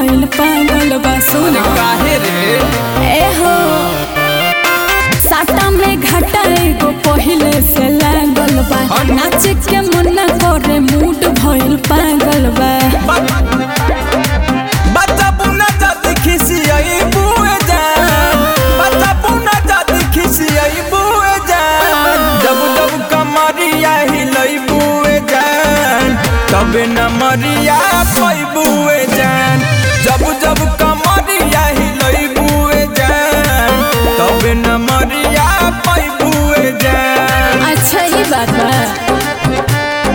भइल पागल बा सुन काहे रे ए हो साटा में घाटा एगो पहिले से लागल बा नाच के मन करे मूड भइल पागल बा बच्चा पुना जाति खिसियाई बुए जान बच्चा पुना जाति खिसियाई बुए जान जब जब कमरिया हिलई बुए जान तबे न मरिया पई बुए जान जब जब कमरिया हिलई बुए जान तबे न मरिया पई बुए जान अच्छा ही बात बा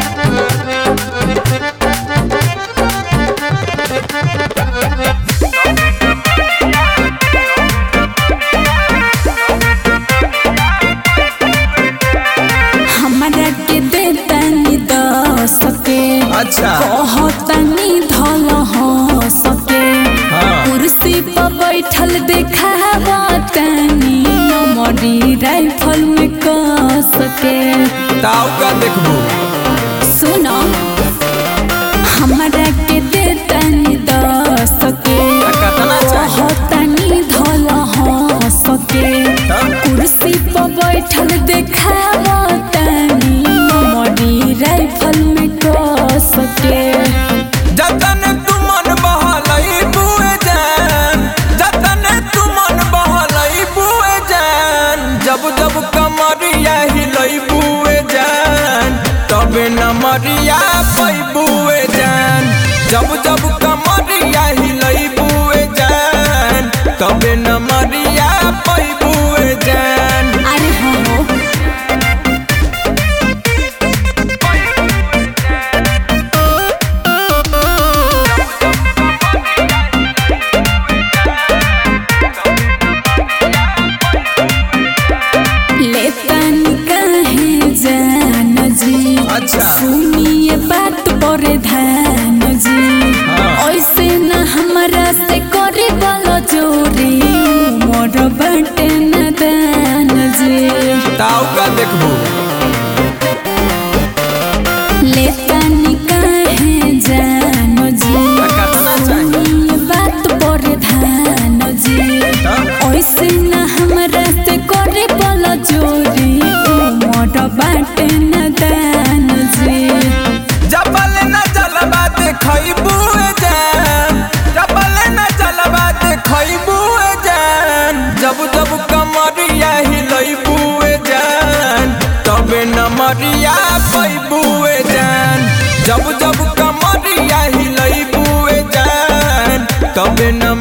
हमरा के देतानी दस के अच्छा कहतानी धल हो सके हाँ। कुर्सी पर बैठल देखावतानी नमरी राइफल में क सके ताऊ का देखबू सुनो हमरा के देतानी दस के कतना चाहिए कहतानी धल हो सके हाँ। कुर्सी पर बैठल देखावतानी नमरी राइफल में क सके जतन तू मन बहलई बुए जान जतन तू मन बहलई बुए जान जब जब कमरिया हिलई बुए जान तबे न मरिया पई बुए जान जब जब कमरिया हिलई बुए जान तबे न मरिया पई बुए जान अरे हो लेतन कहे जान जी अच्छा। सुनिए बात पर ध्यान जी हाँ। ऐसे न हमरा से करे बलो जोरी मोर बटे न दान जी ताऊ का देखबू लेतन कहे जान जी कतना चाहिए सुनिए बात पर ध्यान जी हाँ। ऐसे न हमरा से करे बल जोरी मोर बाटे न दान जी जबल न जलवा देखई बुए जान जबल न जलवा देखई बुए जान जब जब कमरिया हिलई बुए जान तबे न मरिया पई बुए जान जब जब कमरिया हिलई बुए जान तबे न